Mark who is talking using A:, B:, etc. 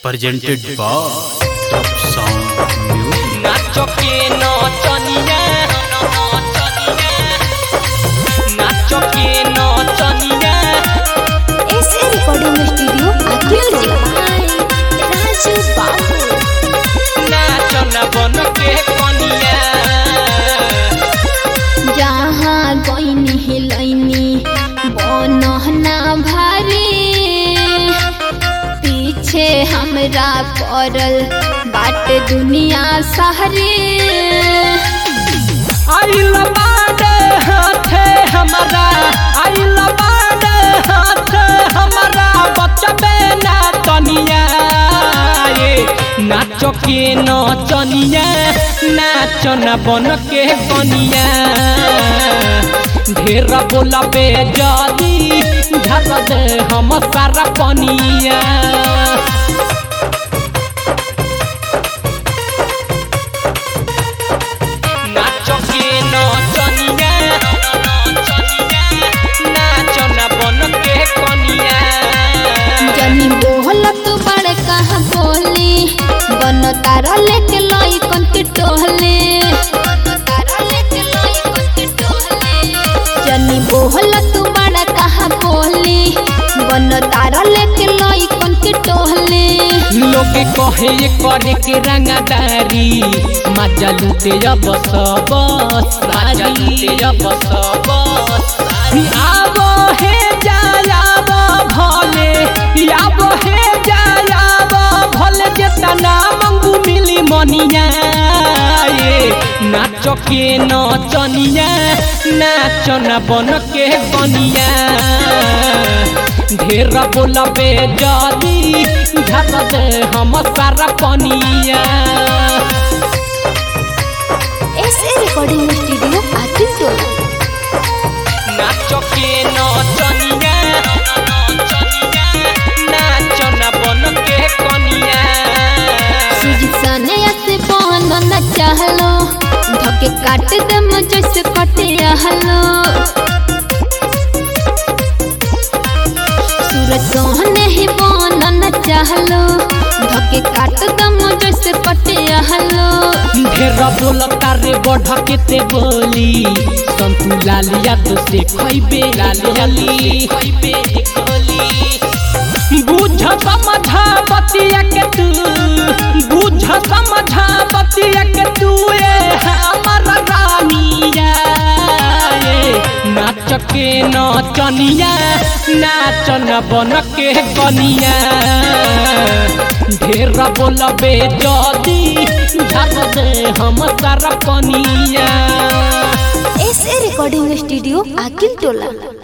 A: presented by Top Sound Music.
B: Nacho K নচনিয়া nacho K নচনিয়া
C: SA Recording Studio, Music by Raju Babu.
B: নাচো না বন কে কনিয়া
C: जहाँ गईनी हिलैनी बनहना भारी पीछे हमरा पड़ल बाट दुनिया सहरी
B: आइल बाडे हाथे हमारा आइल बाडे हाथे हमारा बचबे ना तनिया ये नाचो के नचनिया नाचो न बन के कनिया ढेर बोलबे जदी धर दे हम सारा पनिया नाचो के नचनिया नाचो न बन के कनिया
C: जनी बोल तू बड़ कहाँ बोली बन तारा लेके लई कन के टोहले जनी बोल तू बड़ कहाँ बोली बन तारा लेके लई कन के टोहले
B: लोग कहे ये करे के रंगदारी मजा लूटे अब सब सारी अब सब आबो हे जायाब भले आबो हे जायाब भले जेतना मंगू मिली मनिया ये नाचो के नचनिया नाचो न बन के बनिया ढेर बोलबे जदी धर दे हम सारा पनिया
C: SA Recording Studio, Akintola.
B: नाचो के नचनिया नाचो न बन के कनिया
C: सुजी सने ऐसे बहन न चाहलो धके काट दे मुझे से कटे हलो सूरज सोहने ही बहन न चाहलो धके काट दे मुझे से कटे हलो
B: ढेर बोलता रे बढ़ के ते बोली संतू लालिया तो से खइबे लालियाली खइबे गोली बुझ समझा बतिया के तू बुझ समझा बतिया के तू ए हमर रानिया ए, नाच के नचनिया नाच न बन के कनिया ढेर बोलबे जदी झर दे हम सारा पनिया
C: SA Recording Studio, Akintola.